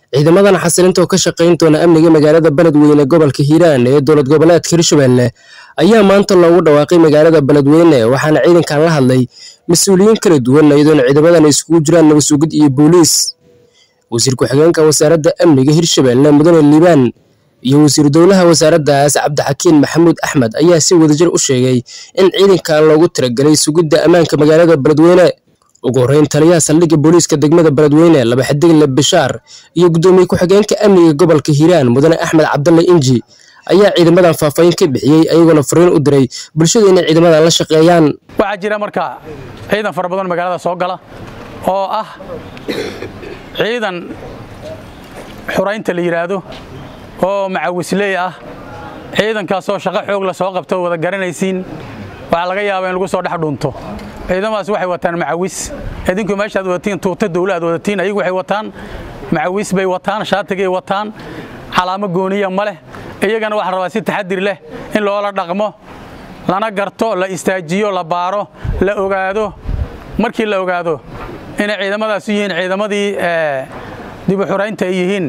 ciidamadan xasilinta oo ka shaqayn doona amniga magaalada beledweyne gobolka hiiraan ee dowlad goboleedka hirshabelle ayaa maanta loogu dhawaaqay magaalada beledweyne waxaana ciidankan la hadlay mas-uuliyiin kala duwan iyadoona ciidamadan isugu jiraan nabasugid iyo booliis wasiir ku-xigeenka wasaaradda amniga hirshabelle mudane liibaan iyo wasiiru dowlaha wasaaraddaas cabdixakiin maxamuud axmed ayaa si wadajir u sheegay in ciidankan loogu tiragelay sugidda ammaanka magaalada beledweyne ugu horreyn taliyaha saldhigga booliiska degmada beledweyne laba xidigle bishaar iyo guddoomiye ku-xigeenka amniga gobolka hiiraan mudane axmed cabdalle inji ayaa ciidamadan faahfaahin ka bixiyey ayagoona fariin u diray bulshada inay ciidamadan la shaqeeyaan waxaa jira marka ciidan fara badan magaalada soo gala oo ah ciidan xuraynta la yidhaahdo oo macawisley ah ciidankaasoo shaqo xoog la soo qabto wada garanaysiin waxaa laga yaabaa in lagu soo dhex dhunto ciidamadaas waxay wataan macawis idinku meeshaad wadatiin tuuta dawla aad wadatiin ayagu waxay wataan macawis bay wataan shaatigay wataan calaamo gooniya ma leh iyagana waxaa rabaa si taxadir leh in loola dhaqmo lana garto la istaajiyo la baaro la ogaado markii la ogaado inay ciidamadaas yihiin ciidamadii dibu xuraynta ay yihiin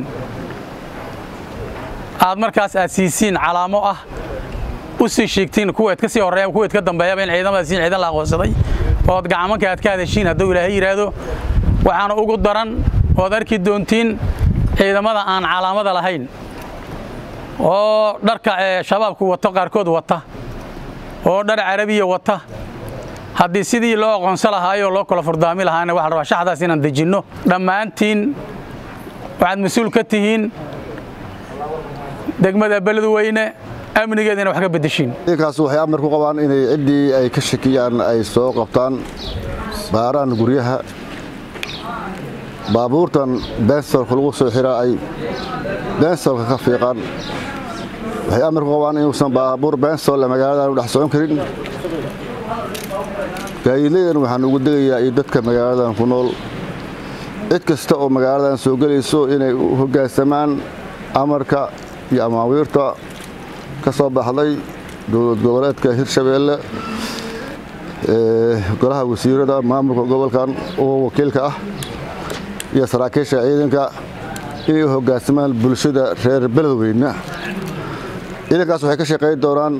aad markaas aad siisiin calaamo ah u sii sheegtiin kuweed ka sii horreeya kuweed ka dambeeyaba in ciidamadaas yihiin ciidan la aqoonsaday ood gacamanka aad ka hadashiin hadduu ilaahay yidhaahdo waxaana ugu daran ood arki doontiin ciidamada aan calaamada lahayn oo dharka shabaabku wato qaarkood wata oo dhar carabiya wata haddii sidii loo aqoonsan lahaayoo loo kala furdaami lahaana waxa la rabaa shaxdaas inaan dejinno dhammaantiin waxaad mas-uul ka tihiin degmada beledweyne amnigeedina wax ka beddeshiin ciidankaas waxay amar ku qabaan inay ciddii ay ka shakiyaan ay soo qabtaan baaraan guryaha baabuurtan beensolka lagu soo xiraa ay beensolka ka fiiqaan waxay amar ku qabaan inuusan baabuur beensol magaaladan u dhex socon karin gaadiidladan waxaan ugu degayaa iyo dadka magaaladan ku nool cid kasta oo magaaladan soo gelayso inay u hoggaansamaan amarka iyo amaawiirta ka soo baxday dowlad goboleedka hirshabeelle golaha wasiirada maamulka gobolkan oo wakiilka ah iyo saraakiisha ciidanka inay u hoggaansamaan bulshada reer beledweyne ciidankaas waxay ka shaqayn doonaan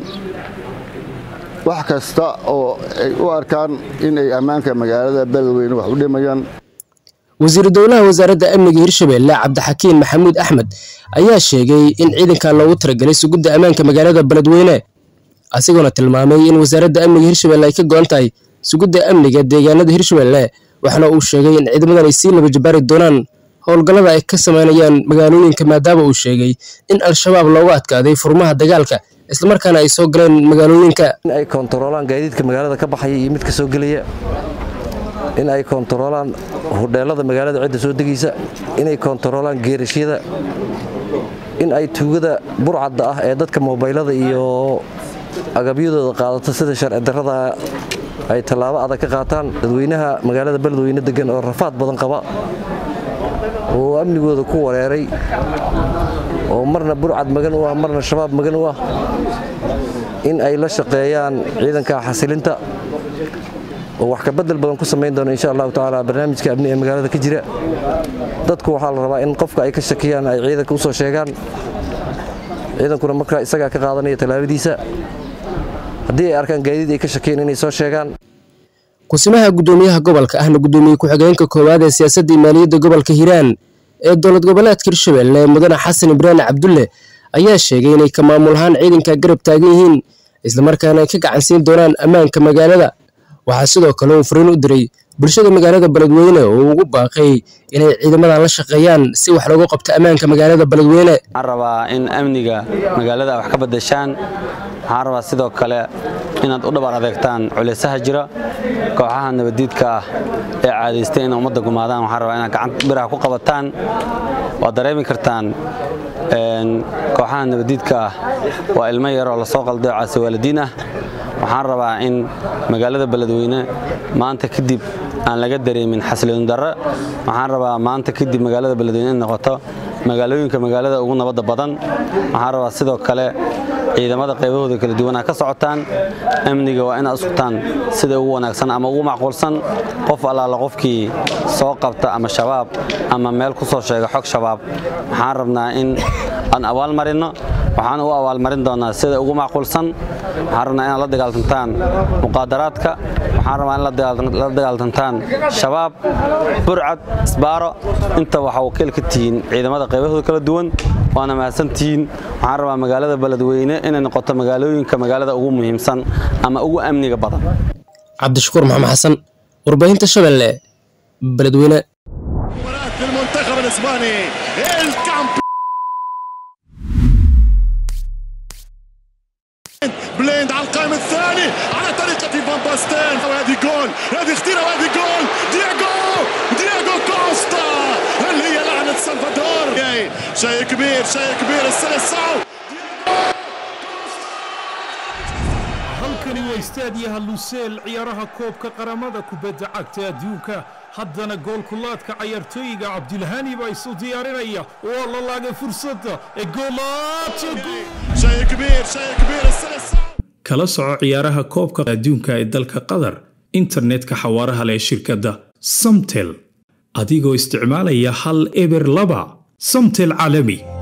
wax kasta oo ay u arkaan inay ammaanka magaalada beledweyne wax u dhimayaan wasiiru dowlaha wasaaradda amniga hirshabelle cabdixakiin maxamuud axmed ayaa sheegay in ciidankan loogu tiragelay sugidda ammaanka magaalada beledweyne asigoona tilmaamay in wasaaradda amniga hirshabelle ay ka go'an tahay sugidda amniga deegaanada hirshabelle waxaana uu sheegay in ciidamadan ay sii laba jabaari doonaan howlgallada ay ka samaynayaan magaalooyinka maadaama uu sheegay in al-shabaab loogu adkaaday furmaha dagaalka islamarkaana ay soo galeen magaalooyinka in ay koontaroolaan gaadiidka magaalada ka baxaya iyo midka soo gelaya in ay koontaroolaan hudheelada magaalada cidda soo degaysa inay koontaroolaan geerashyada in ay tuugada burcadda ah ee dadka moobaylada iyo agabyadooda qaadata sida sharci darrada ay tallaabo adag ka qaataan dadweynaha magaalada beledweyne degan oo rafaad badan qaba oo amnigooda ku wareeray oo marna burcad magan u ah marna shabaab magan u ah in ay la shaqeeyaan ciidanka xasilinta oo wax ka bedel badan ku samayn doona insha allahu tacaala barnaamijka amni ee magaalada ka jira dadku waxaa la rabaa in qofka ay ka shakiyaan ay ciidanka u soo sheegaan ciidankuna markaa isagaa ka qaadanaya tallaabadiisa haddii ay arkaan gaadiid ay ka shakiyeen inay soo sheegaan kusimaha guddoomiyaha gobolka ahna guddoomiye ku-xigeenka koowaad ee siyaasadda maaliyadda gobolka hiiraan ee dowlad goboleedka hirshabelle mudane xasan ibraahim cabdulle ayaa sheegay inay ka maamul ahaan ciidanka garab taagan yihiin islamarkaana ay ka gacansiin doonaan ammaanka magaalada waxaa sidoo kale uu fariin u diray bulshada magaalada beledweyne oo ugu baaqay inay ciidamadan la shaqeeyaan si wax loogu qabto ammaanka magaalada beledweyne waxaan rabaa in amniga magaalada wax ka badashaan waxaan rabaa sidoo kale inaad u dhabar adeegtaan culaysaha jira kooxaha nabadiidka ah ee caadaystay inay ummadda gumaadaan waxaan rabaa inaad gacan biraha ku qabataan waad dareemi kartaan kooxaha nabadiidka ah waa ilmo yaroo lasoo qalday oo caasi waalidiin ah waxaan rabaa in magaalada beledweyne maanta kadib aan laga dareemin xasliin darre waxaan rabaa maanta kadib magaalada beledweyne in noqoto magaalooyinka magaalada ugu nabadda badan waxaan rabaa sidoo kale ciidamada qaybahooda kala duwanaa ka socotaan amniga waa inaad iskutaan sida ugu wanaagsan ama ugu macquulsan qof allaala qofkii soo qabta ama shabaab ama meel ku soo sheega xog shabaab waxaan rabnaa in aan abaalmarinno waxaan u abaalmarin doonaa sida ugu macquulsan waxaan rabnaa inaad la dagaaltantaan muqaadaraadka waxaan rabnaa in la dagaaltantaan shabaab burcad isbaaro inta waxaa wakiil ka tihiin ciidamada qaybahooda kala duwan waana mahadsantihiin waxaan rabaa magaalada beledweyne inay noqoto magaalooyinka magaalada ugu muhiimsan ama ugu amniga badan cabdishakuur maxamed xasan warbaahinta shabeelle beledweyne المنتخب الاسباني الكامبيون بليند على القائم الثاني على طريقة فان باستين وهذه جول هذه خطيرة وهذه جول دياغو دياغو كوستا هل هي لعنة سلفادور شيء كبير شيء كبير السلسعو halkani waa istaadiyaha luseel ciyaaraha koobka qaramada kubadda cagta adduunka haddana goolkulaadka cayaartooyiga cabdilhani baa isu diyaarinaya waa la laagay fursadda ee شيء كبير شيء كبير السلسعو kala soco ciyaaraha koobka adduunka ee dalka qatar internetka xawaaraha leh shirkadda samtel adigoo isticmaalaya hal eber laba samtel caalami